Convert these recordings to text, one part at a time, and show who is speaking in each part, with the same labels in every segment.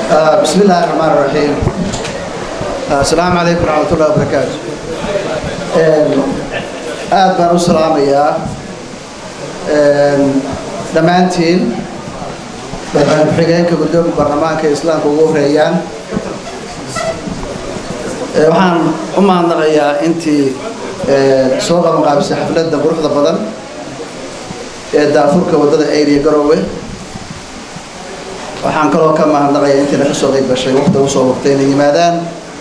Speaker 1: بسم الله الرحمن الرحيم السلام عليكم ورحمة الله وبركاته aad baan u salaamayaa dhammaantiin madaxweyne ku-xigeenka guddoomiya baarlamaanka ee islaamka ugu horeeyaan waxaan u mahadnaqayaa intii soo qabanqaabisay xafladda quruxda badan ee daafurka waddada ayriya garoowe waxaan kaloo ka mahadnaqayaa intiina ka soo qayb gashay waqti ugu soo waqtay inay yimaadaan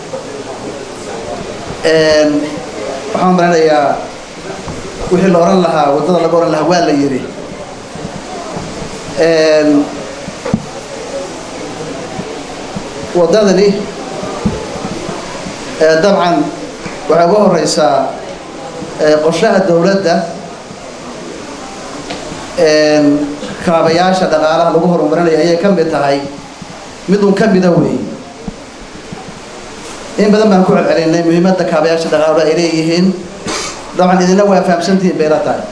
Speaker 1: waxaan maranayaa wixii la oran lahaa waddada laga oran lahaa waa la yidhi waddadani dabcan waxay uga horeysaa qorshaha dowladda kaabayaasha dhaqaalaha lagu horumarinaya ayay ka mid tahay mid un ka mida wey in badan baan ku celcelinay muhiimadda kaabayaasha dhaqaalaha ay leeyihiin dabcan idina waa fahamsantihiin bayla tahay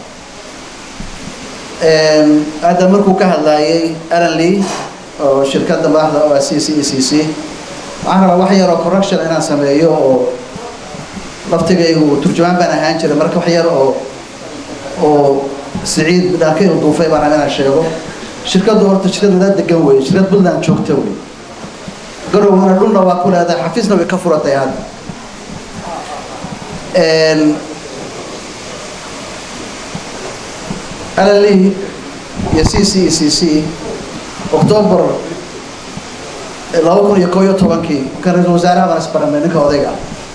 Speaker 1: hadda markuu ka hadlaayay alan lee oo shirkadda madaxda oo c c e c c waxaan rabaa wax yar oo correction inaan sameeyo oo laftigaygu turjumaan baan ahaan jiray marka wax yar oo oo siciid dhaakay u duufay baan rabaa inaan sheego shirkaddu horta shirkad wadaad degan weeye shirkad puntland joogta wey garowna dhulna waa ku leedahay xafiisna way ka furatay hadda alali iyo c c e c c octoobar laba kun iyo koo iyo tobankii kan ra-isul wasaaraha baan isbaramay ninka odayga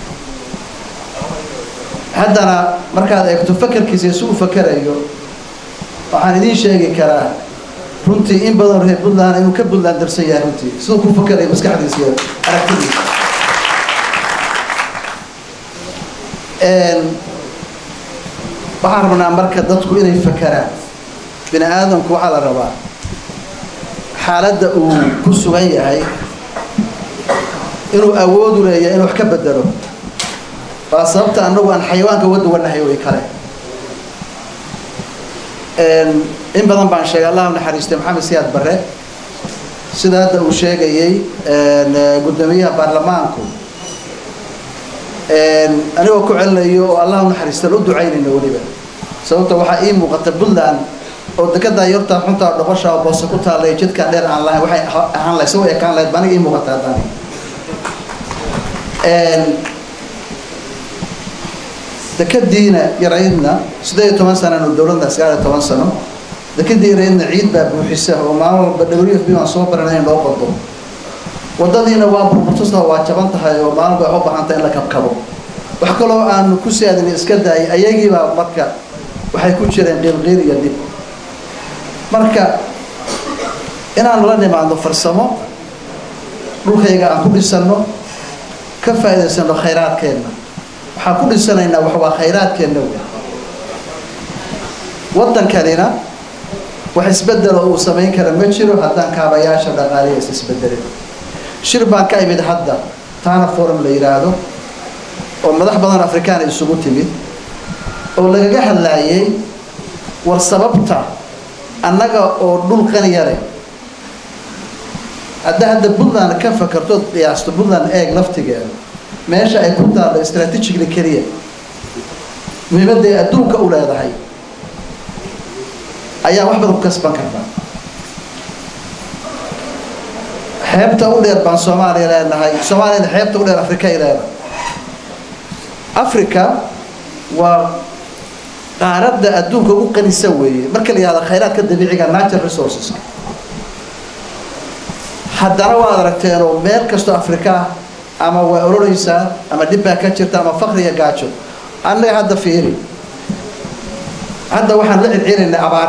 Speaker 1: haddana markaad eegto fakerkiisa si uu fakerayo waxaan idiin sheegi karaa runtii in badan reer puntland inuu ka puntland darsan yahay runtii siduu ku fakerayo maskaxdiisa iyo aragtidiisa waxaan rabnaa marka dadku inay fakeraan bini aadamku waxaa la rabaa xaaladda uu ku sugan yahay inuu awoodu leeyahay inuu wax ka bedelo waa sababta annagu aan xayawaanka uga duwannahay way kale in badan baan sheegay allah naxariistay maxamed siyaad barre sida hadda uu sheegayey guddoomiyaha baarlamaanku anigoo ku celinayo oo allah naxariistan u ducaynayno weliba sababta waxaa ii muuqata puntland oo dekedaa yortaa xuntaa dhoqosha oo boose ku taallay jidkaan dheer aan lahayn waxay ahaan lahayd soo ekaan lahayd baniga ii muuqata haddani dekadiina yaraydna siddeed iyo toban sananu dowladda sagaal iyo toban sano dekadii yaraydna ciid baa buuxisa oo maalin walba w f b baan soo baranay in loo qodo waddadiina waa burburtusta waa jaban tahay oo maalin bay u baahantay in la kabkabo wax kaloo aanu ku saadin iska daayay ayagiibaa marka waxay ku jireen qiilqiil iyo dhib marka inaanu la nimaadno farsamo dhulkayga aan ku dhisanno ka faa'iidaysano khayraadkeenna waxaan ku dhisanaynaa wax waa khayraadkeenna wey waddankanina wax isbedelo uu samayn kara ma jiro haddaan kaabayaasha dhaqaaliya is isbedelin shir baan ka imid hadda tana forum la yidhaahdo oo madax badan afrikaana isugu timid oo lagaga hadlaayay war sababta annaga oo dhul qaniyare hadda hadda puntland ka fakartood qiyaasto puntland eeg laftigeeda meesha ay ku taallo strategically keliya muhiimadda ay adduunka u leedahay ayaa wax badan ku kasban kartaa xeebta u dheer baan soomaaliya leenahay soomaaliyana xeebta u dheer afrika ay leedahay africa waa qaaradda adduunka ugu qanisan weeye marka la yihahdo khayraadka dabiiciga natural resources haddana waad aragteen oo meel kastoo afrika ama waa ololeysaa ama dhib baa ka jirta ama fakriya gaajo annaga hadda fiiri hadda waxaan la celcelinaynay abaar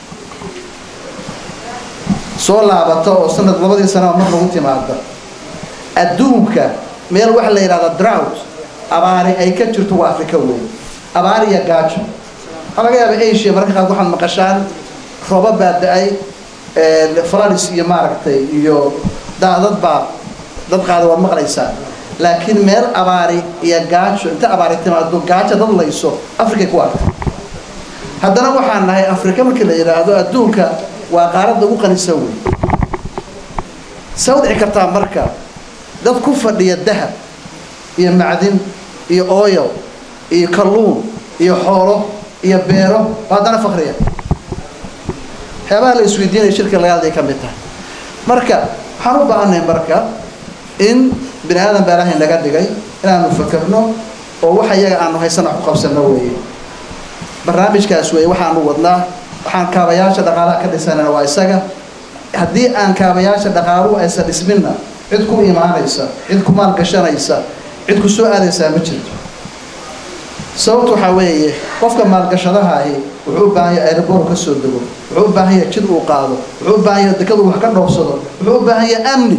Speaker 1: soo laabata oo sanad labadii sanaa mar lagu timaada adduunka meel waxa la yidhahda drought abaari ay ka jirto waa afrika weeye abaar iyo gaajo waxaa laga yaaba asia mararka qaar waxaad maqashaan rooba baa da-ay falanis iyo maaragtay iyo daadad baa dad qaada waad maqlaysaa laakiin meel abaari iyo gaajo inta abaari timaado gaajo dad layso afrikay ku arka haddana waxaan nahay afrika markii la yidhaahdo adduunka waa qaaradda ugu qanisan wey se u dhici kartaa marka dad ku fadhiya dahab iyo macdin iyo ooyal iyo kalluun iyo xoolo iyo beero oo haddana fakriya waxyaabaha la isweydiinaya shirka laga hadlay ka mid tahay marka waxaan u baahanay marka in bini aadan baa ilaahay naga dhigay inaanu fakerno oo waxa iyaga aanu haysana ku qabsano weeye barnaamijkaas weeye waxaanu wadnaa waxaan kaabayaasha dhaqaalaha ka dhisanana waa isaga haddii aan kaabayaasha dhaqaaluhu aysan dhisminna cid ku imaanaysa cid ku maalgashanaysa cid ku soo aadaysaa ma jirto sababtu waxaa weeye qofka maalgashadaha ahi wuxuu u baahan yahay aeroboor ka soo dego wuxuu u baahan yahay jid uu qaado wuxuu u baahan yahay dekadu wax ka dhoofsado wuxuu u baahan yahay amni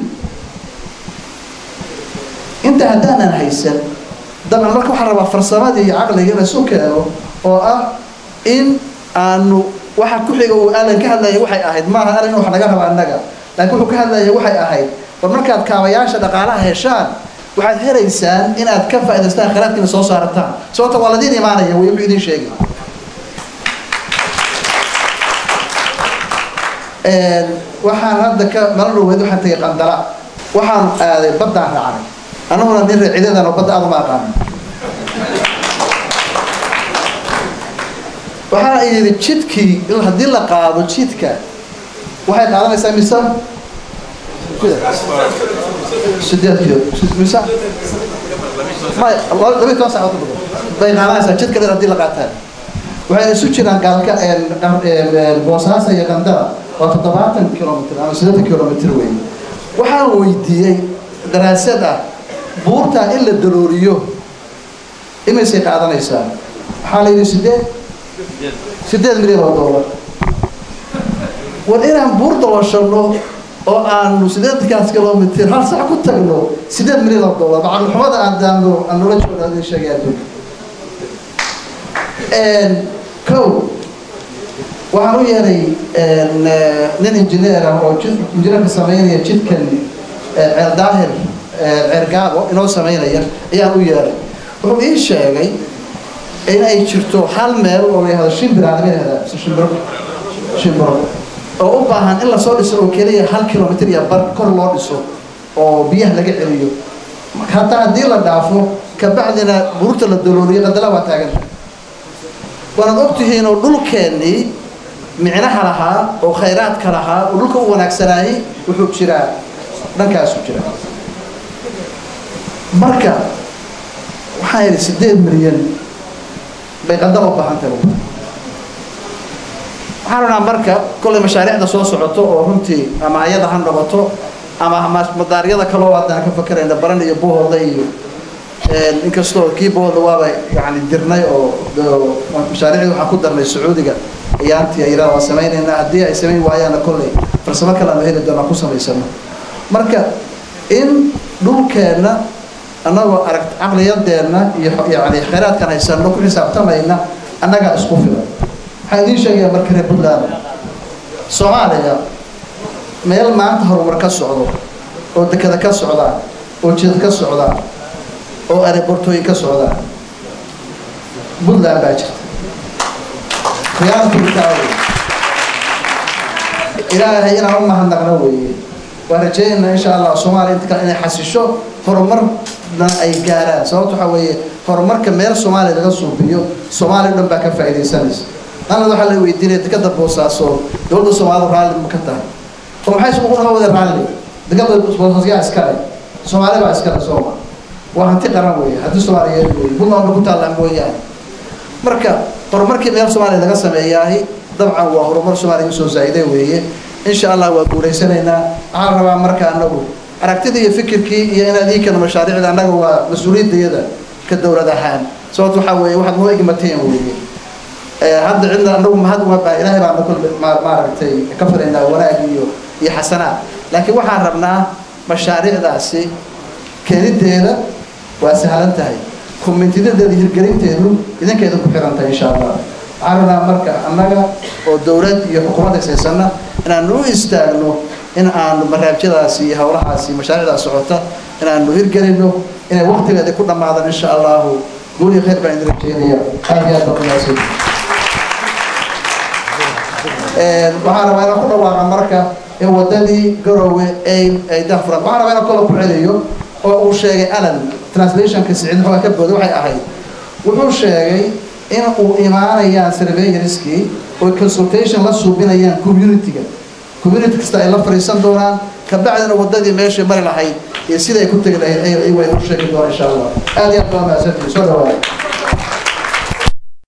Speaker 1: inta haddaanan haysan dabcan marka waxaa rabaa farsamadii iyo caqliga in isu keeno oo ah in aanu waxa ku xiga uu alan ka hadlaya waxay ahayd maaha alan in wax naga raba annaga laakiin wuxuu ka hadlaya waxay ahayd war markaad kaabayaasha dhaqaalaha heshaan waxaad helaysaan inaad ka faa'idaystaan khiraadkiina soo saarataan sababta waa ladiin imaanaya way wuxuu idiin sheegi waxaan hadda ka mala dhaweyd waxaan tagay qandala waxaan aaday baddaan raacnay annaguna nin reecidadan oo badda aad uma aqaano waxaa yidhi jidkii haddii la qaado jidka waxay qaadanaysaa mise sideed kilo mise may labiyi toban saacood ku bay qaadanaysaa jidka dheer haddii la qaataan waxay isu jiraan gaalka boosaaso iyo qandara waa toddobaatan kilomitr ama siddeetan kilomitr weeye waxaan weydiiyey daraasad ah buurtaa in la dalooliyo imaysay qaadanaysaa waxaa la yidhi sideed sideed milyan oo doolar war inaan buur dalashano oo aanu sideetankaas kilomitr hal sac ku tagno sideed milyan oo doolar macalixumada aadaano aan noola jooga adin sheegay adduunka kow waxaan u yeeray nin injineer ah oo injineerka samaynaya jidkan ceel daahir ceergaabo inoo samaynaya ayaan u yeeray wuxuu ii sheegay in ay jirto hal meel oo la yahdo shimbiraan laga yahdaa shimbiro shimbiro oo u baahan in lasoo dhiso oo keliya hal kilomitr iyo bar kor loo dhiso oo biyaha laga celiyo hataa haddii la dhaafo kabacdina buurta la dalooliyo qadala waa taaganta waanaad ogtihiin oo dhulkeennii micnaha lahaa oo khayraadka lahaa oo dhulka u wanaagsanaayey wuxuu jiraa dhankaasu jira marka waxaa yidhi sideed milyan bay qadar u baahan tahay waxaan rabnaa marka kollay mashaariicda soo socoto oo runtii ama ayada ha noqoto ama madaaryada kaloo haddaan ka fakerayna baran iyo bohoda iyo inkastoo kii bohoda waaba yani dirnay oo mashaariicdii waxaan ku darnay sacuudiga ayaantii ayra waa samaynaynaa haddii ay samayn waayaana kollay farsamo kale aanu heli doonaa ku samaysano marka in dhulkeenna annagoo arag caqliyadeenna iyo yani khayraadkan haysano ku xisaabtamayna annagaa isku filan waxaan idiin sheegayaa marka reer puntland soomaaliya meel maanta horumar ka socdo oo dekada ka socdaan oo jidad ka socdaan oo arebortooyin ka socdaan puntland baa jirta khiyaartuutaawe ilaahay inaan u mahadnaqno weeye waan rajaynaynaa insha allah soomaaliya inta kale inay xasisho horumarna ay gaaraan sababta waxaa weeye horumarka meel soomaaliya laga suubiyo soomaaliya o dhan baa ka faa'iidaysanaysa anad waxaa la weydiinaya dekada boosaaso dowladda soomaalida raalli ma ka tahay oo maxay ugu nama wada raalli dekada boosaaskyaa iskale soomaali baa iskale sooma waa hanti qaran weeye haddii soomaaliyeed weeye puntland ba ku taallaa mooyaane marka horumarkii meel soomaaliya laga sameeyaahi dabcan waa horumar soomaaliya usoo zaa'iday weeye insha allah waa guulaysanaynaa waxaan rabaa marka anagu aragtidii iyo fikirkii iyo inaad ii keeno mashaariicda annaga waa mas-uuliyaddayada ka dowlad ahaan sababto waxaa weeye waxaad noo igmateen weeye hadda cidna anagu mahad uma baa ilaahay baana kul maaragtay ka filaynaa wanaag iyo iyo xasanaad laakiin waxaan rabnaa mashaariicdaasi keenideeda waa sahlan tahay kumintidadeeda hirgelinteedu idinkeeda ku xiran tahay insha allah waxaan rabnaa marka annaga oo dowlad iyo xukuumad haysaysana inaanu u istaagno in aanu maraabjadaasi iyo howlahaasi mashaariicdaas socota inaanu hirgelino inay waktigeeda ku dhammaadaan insha allahu guul iyo khayr baan idin rajeynaya aad iyo aad baa kumaadsan waxaan rabaa inaan ku dhawaaqa marka in wadadii garowe ay ay dahfuran waxaan rabaa inaan kola ku celiyo oo uu sheegay alan translationka siciid maxaa ka booda waxay ahayd wuxuu sheegay in uu imaanayaan surveyorskii oo consultation la suubinayaan community-ga community kasta ay la fariisan doonaan kabacdina wadadii meeshay mari lahayd iyo siday ku tegi lahayd ay way u sheegi doonaan insha allah aad iyo aad baa mahadsantihin soo dhawaada